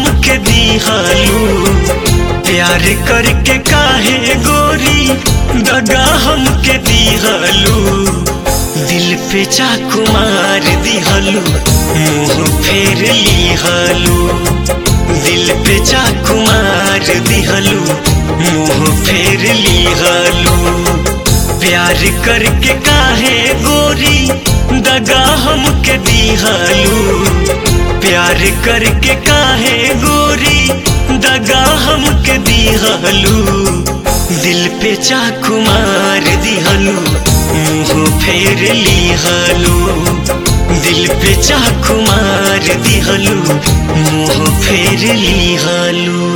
हमके दिहलू प्यार करके काहे गोरी दगा हमके दिहलू दिल पे चाकू मार दिहलू मुंह फेर लिहलू दिल पे चाकू मार दिहलू मुंह फेर लिहलू प्यार करके काहे गोरी दगा हमके दिहलू प्यार करके काहे गोरी दगा हमके दिहलू दिल पे चाकू मार दिहलू मुंह फेर लिहलू दिल पे चाकू मार दिहलू मुंह फेर लिहलू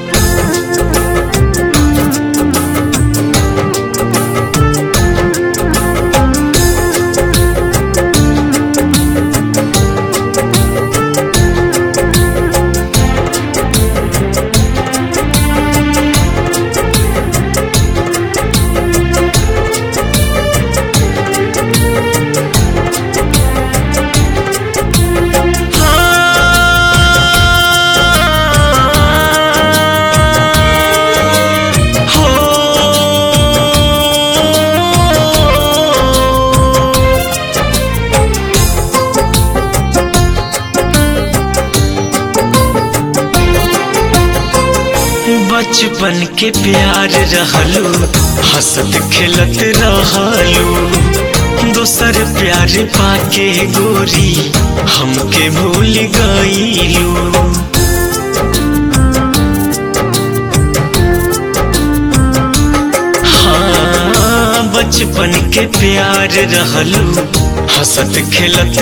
बचपन के प्यार रहलू हंसत खेलत रहलू दोसर प्यार पाके गोरी हमके भूल गईलू हाँ बचपन के प्यार रहलू हंसत खेलत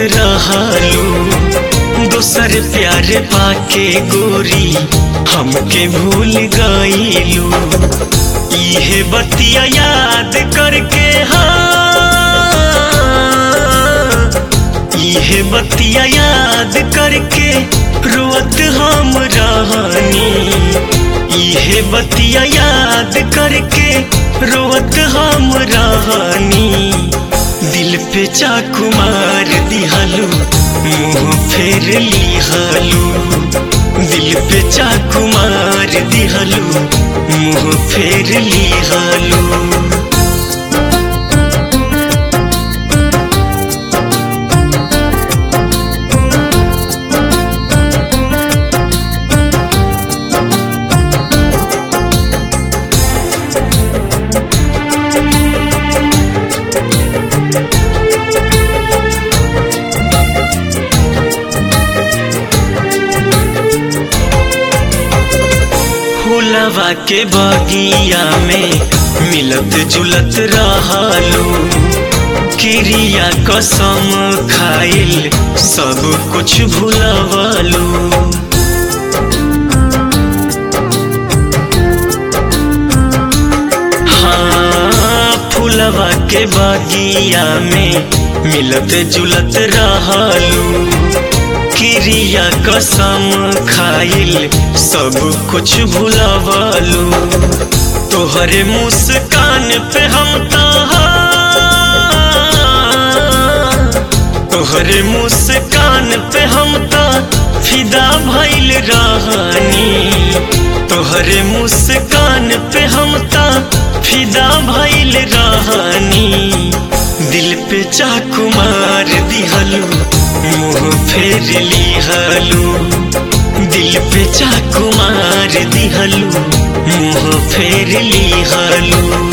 रहलू दोसर प्यार पाके गोरी हमके भूल गईलू इहे बतिया याद करके हाँ इहे बतिया याद करके रोत हम रहनी इहे बतिया याद करके रोत हम रहनी दिल पे चाकू मार दिहलू मुंह फेर लिहलू दिल पे चाकू मार दिहलू मुंह फेर लिहलू फूलवा के बगिया में मिलत जुलत रहलू क्रिया कसम खाइल सब कुछ भूलवलू हाँ फूलवा के बगिया में मिलत जुलत रहलू क्रिया कसम खाइल सब कुछ भूलवलू तोहरे मुस्कान पे हम तोहरे मुस्कान पे हम ता फिदा भइल रहनी तोहरे मुस्कान पे हम ता फिदा भइल रहनी दिल पे चाकू मार दिहलू मुंह फेर लिहलू दिल पे चाकू मार दिहलू मुंह फेर लिहलू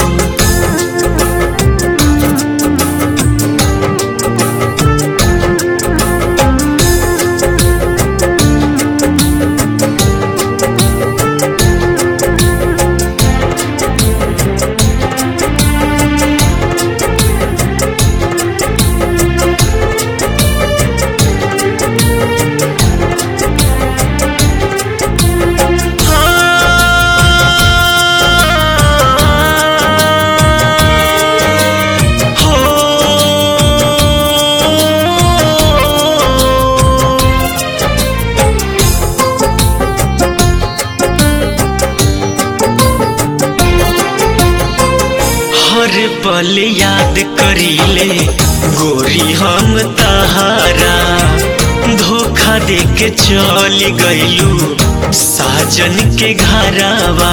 हर पल याद करीले गोरी हम तहारा धोखा दे के चल गईलू साजन के घरावा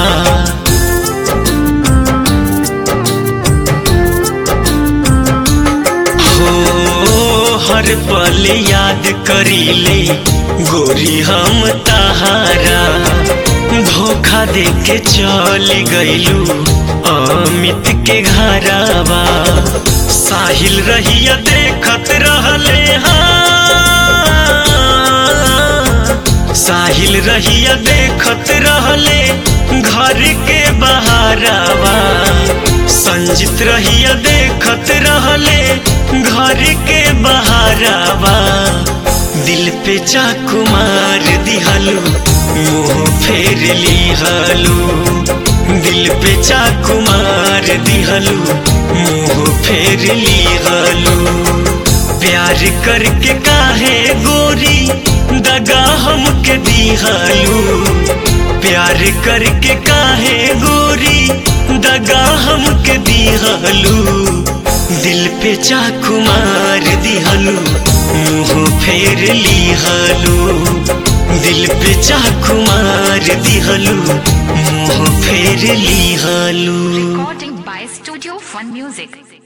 हो हर पल याद करीले गोरी हम तहारा धोखा दे के चल गईलू अमित के घरावा साहिल रहिया देखत रहले हाँ साहिल रहिया देखत रहले घर के बहारावा संजित रहिया देखत रहले घर के बहारावा दिल पे चाकू मार दिहलू मुंह फेर लिहलू दिल पे चाकू मार दिहलू मुंह फेर लिहलू प्यार करके काहे गोरी दगा हमके दिहलू प्यार करके काहे गोरी दगा हमके दिहलू दिल पे चाकू मार दिहलू मुंह फेर लिहलू दिल पे चाकू मार दिहलू मुंह फेर लिहलू Recording by Studio Fun Music.